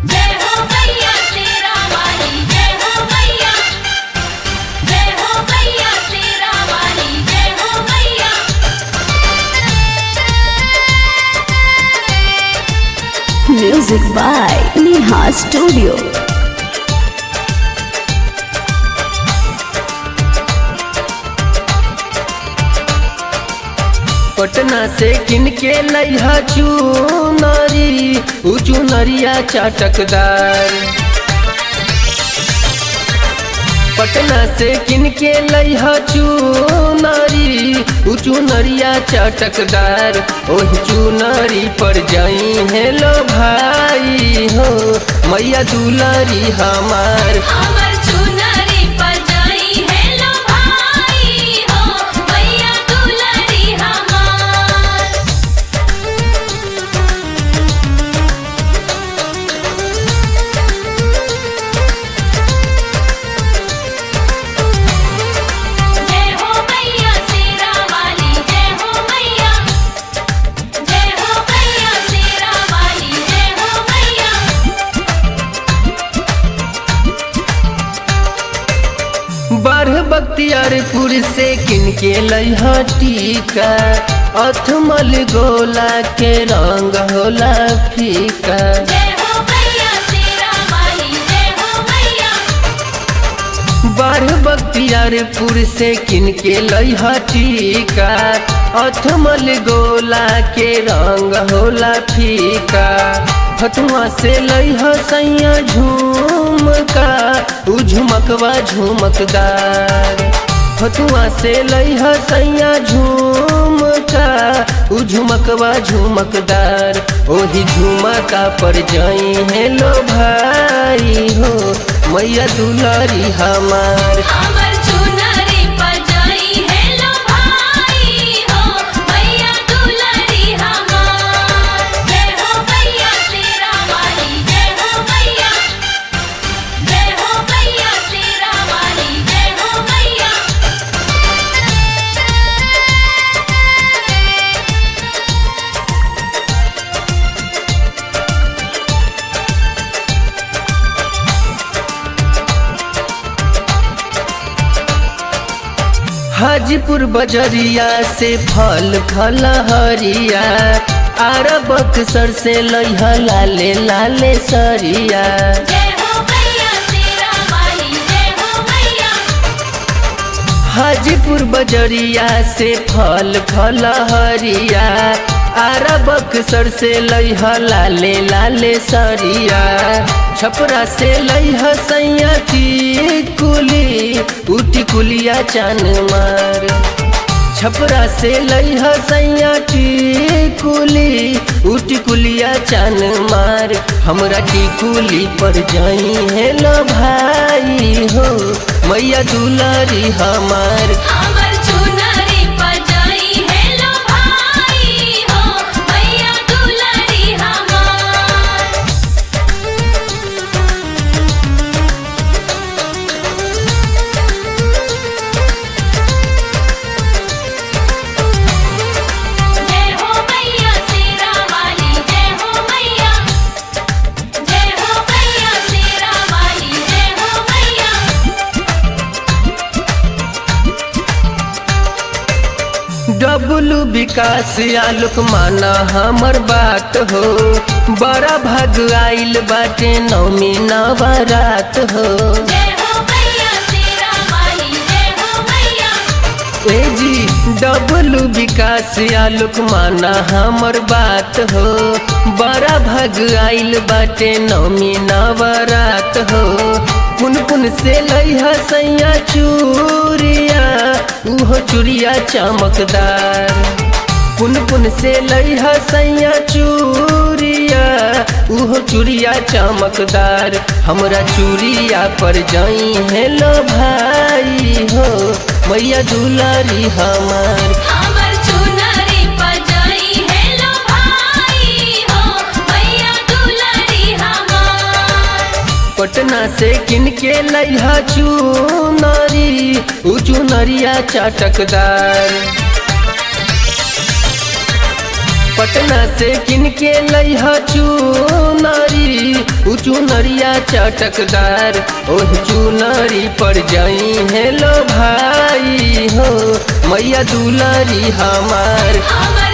जय हो मैया शेरा वाली जय हो मैया जय हो मैया शेरा वाली जय हो मैया Music by Neha Studio. Patna से किन के लैहा चुनरी उ चुनरिया चटकदार पटना से किन के लैहा चुनरी उ चुनरिया चटकदार ओह चुनरी पर जाई हेलो भाई हो मैया दुलारी हमार हमर चुनरी पर जाई है लो भाई हो मैया दुलारी हमार जय हो मैया शेरा वाली जय हो मैया जय हो मैया शेरा वाली जय हो मैया बारह बख्तियारपुर से किन के लैहा टीका अथमल गोला के रंग होला फीका जय हो मैया शेरा वाली जय हो मैया बारह बख्तियारपुर से किन के लैहा टीका अथमल गोला के रंग होला फीका फतुआ से लैहा सैया झुमका उ झुमकवा झुमकदार फतुआ से लैहा सैया झुमका उ झुमकवा झुमकदार ओही झुमका पर जाई हेलो भाई हो मैया दुलारी हमार हमर चुनरी पर जाई है लो भाई हो मैया दुलारी हमार जय हो मैया शेरा वाली जय हो मैया जय हो मैया शेरा वाली जय हो मैया हाजीपुर बजरिया से फल फल हरिया अरबक सर से लैहा लाले लाले सरिया जय हो मैया शेरा वाली जय हो मैया हाजीपुर बजरिया से फल फल हरिया अरबक सर से लैहा लाले लाले सरिया छपरा से लैहा सैया कुली उटी कुलिया चान मार छपरा से लैहा सैया टिकुली उटी कुलिया चान मार हमरा टिकुली पर जाई हेलो भाई हो मैया दुलारी हमार हमर चुनरी पर जाई है लो भाई हो मैया दुलारी हमार जय हो मैया शेरा वाली जय हो मैया जय हो मैया शेरा वाली जय हो मैया डबलू विकास आलोक माना हमर बात हो बड़ा भाग आइल बाटे नौमी नवरात हो जय हो मैया शेरा वाली जय हो मैया ए जी डबलू विकास आलोक माना हमर बात हो बड़ा भाग आइल बाटे नौमी नवरात हो पुन पुन से लैहा सैया चूरिया उहो चूड़िया चमकदार पुन पुन से लैहा सैया चूरिया उहो चूड़िया चमकदार हमरा चूड़िया पर जाई हेलो भाई हो मैया दुलारी हमार हमर चुनरी पर जाई है लो भाई हो मैया दुलारी हमार पटना से किन के लैहा चुनरी उ चुनरिया चटकदार पटना से किनके लैह चुनरी उ चुनरिया चटकदार ओह चुनरी पर जाई हेलो भाई हो मैया दुलारी हमार हमर